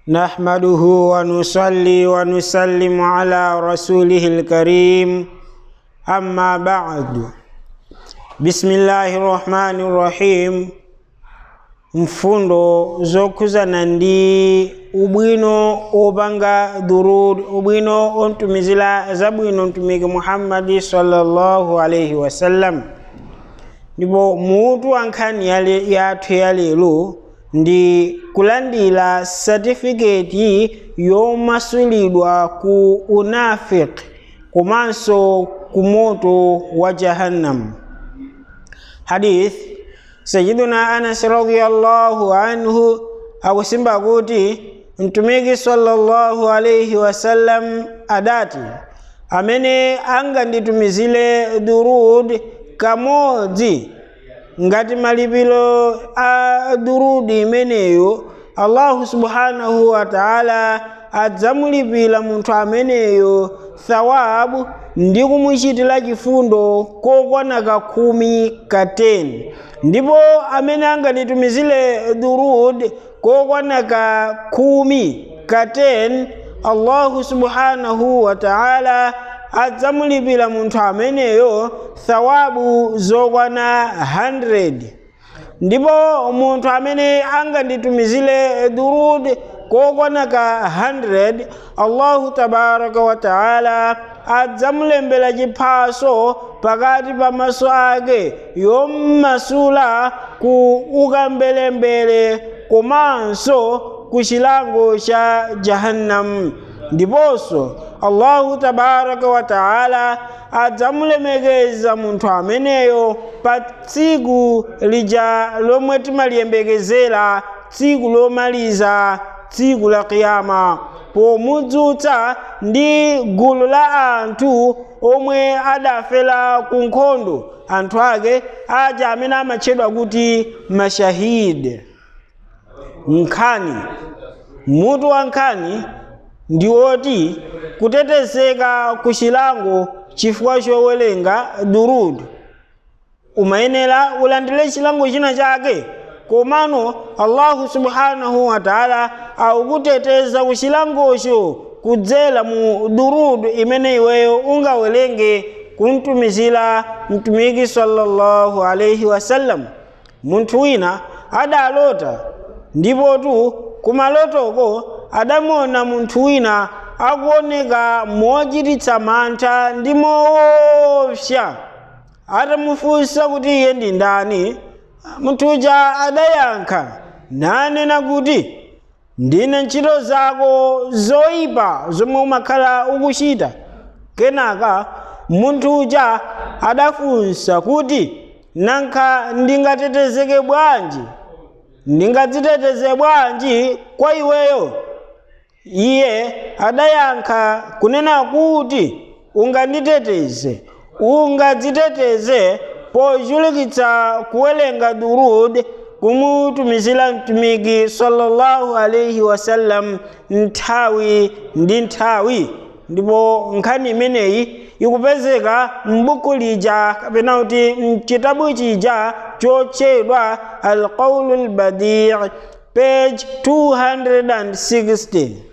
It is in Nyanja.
نحمده ونصلي ونسلم على رسوله الكريم أما بعد بسم الله الرحمن الرحيم mfundo zokhuzana ndi ubwino opanga durud ubwino ontumizira zabwino mtumiki muhammadi sallallahu alaihi wasallam ndipo mutu wa nkhani yale- yathu ya lero ndi kulandira satifiketi yomasulidwa ku unafiki komanso ku moto wa jahannam hadith sayiduna anas radiyallahu anhu akusimba kuti mtumiki sallallahu alaihi wasallam adati amene anganditumizire durud kamodzi ngati malipiro a durudi imeneyo allahu subhanahu wa taala adzamulipira munthu ameneyo thawabu ndi kumuchitira chifundo kokwana kakhumi ka 10 ndipo amene anganditumizire durud kokwana ka khumi ka 10 allahu subhanahu wa taala adzamulipira munthu ameneyo thawabu zokwana 100 ndipo munthu amene anganditumizire durud kokwana ka 100 allahu tabaraka wa taala adzamulembera chiphaso pakati pa maso ake yommasula ku ukambelembere komanso ku chilango cha jahannam ndiponso allahu tabaraka wa taala adzamulemekeza munthu ameneyo pa tsiku lija lomwe timaliyembekezera tsiku lomaliza tsiku la kiyama pomudzutsa ndi gulu la anthu omwe adafera ku nkhondo anthu ake aja amene amatchedwa kuti mashahidi nkhani mutu wa nkhani ndi woti kutetezeka ku chilango chifukwa chowerenga durud umayenera ulandire chilango china chake komano allahu subhanahu wa taala akukuteteza ku chilangocho kudzera mu durud imene iweyo ungawerenge kumtumizira mtumiki sallallahu alaihi wasallam munthu wina adalota ndipotu kumalotoko adamuona munthu wina akuoneka mochititsa mantha ndi moopsa atamufunsa kuti iye ndi ndani munthu uja adayankha nanena kuti ndine ntchito zako zoyipa zomwe umakhala ukuchita kenaka munthu uja adafunsa kuti nankha ndingatetezeke bwanji ndingadziteteze bwanji kwa iweyo iye adayankha kunena kuti unganditeteze ungadziteteze pochulukitsa kuwerenga durud kumutumizira mtumiki sallallahu alaihi wasallam nthawi ndi nthawi ndipo nkhani imeneyi ikupezeka m'buku lija kapena kuti mchitabu chija chotchedwa alqaulu lbadii page 260